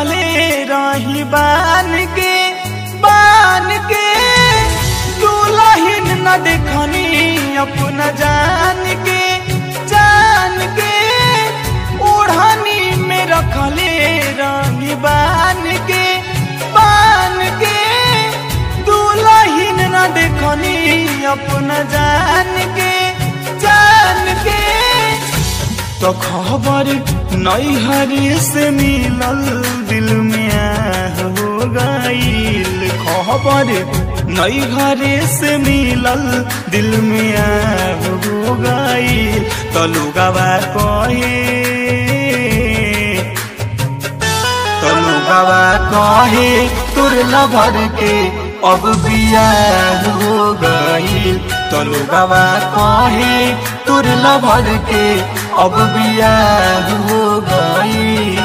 रखले रही बान के बान के दुलहिन न देखनी अपना जान के जान के ओढ़नी में रखले रही बान के बान के दुलहिन न देखनी अपना जान के जान के तो खबर नैहरी से मिलल दिल में आह हो गईल खबर नैहरी से मिलल दिल में आह हो गईल तो लुगावा कहे तो लुगावा कहे तुर लभर के अब बियाह हो गईल तो लुगावा कहे तुर लभर के अब बियाह हो गईल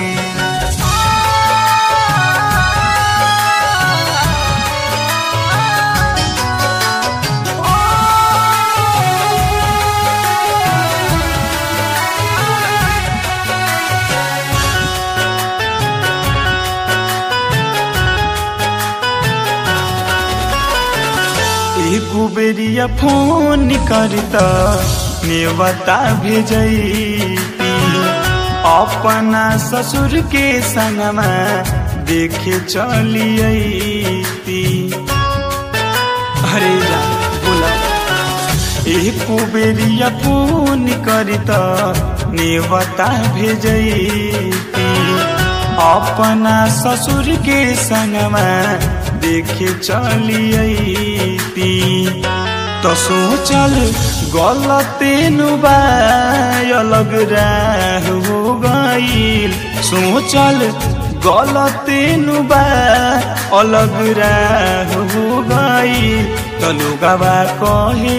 एको बेरिया फोन करता नेवता भेजती अपना ससुर के संगमा देखे चलियती अरे जा बोला एको बेरिया फोन करता नेवता भेजती अपना ससुर के संगमा देखे चलियती तो सोचल गलते नुबा अलग राह हो गईल सोचल गलते नुबा अलग राह हो गईल तो लोगवा कहे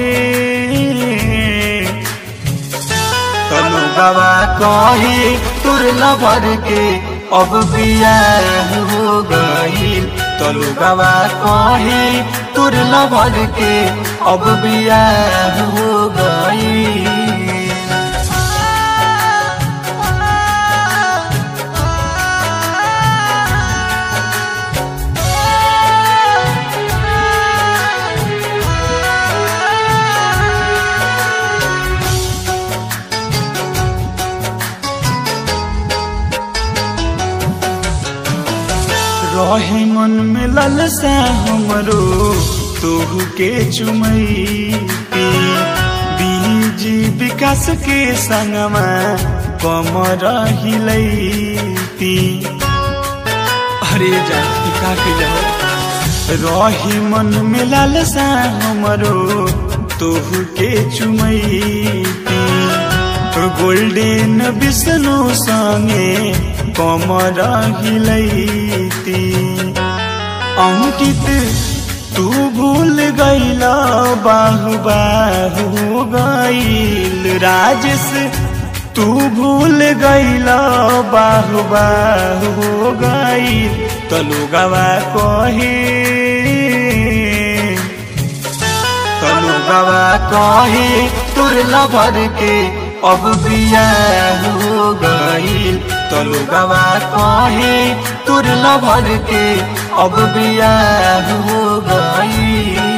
तनु गवा कहे तुर लभर के अब बियाह हो गईल तनु गवा कहे तुर लभर के अब बियाह हो गईल रहे मन में ललसा हमरो तोहू के चुमैती बीजी विकास के संगमा कमर हिलैती अरे जा का के जा रही मन में लालसा हमरो तोहू के चुमैती गोल्डेन विष्णु संगे कमर हिलैती अंकित तू भूल गईल बाहु बाहु गईल राजेश तू भूल गईल बाहु बाहु गईल तलुगवा कहे तलुगवा कहे तुर लभर के अब बियाह हो गईल तलुगवा कहे तुर लभर के अब बियाह हो गईल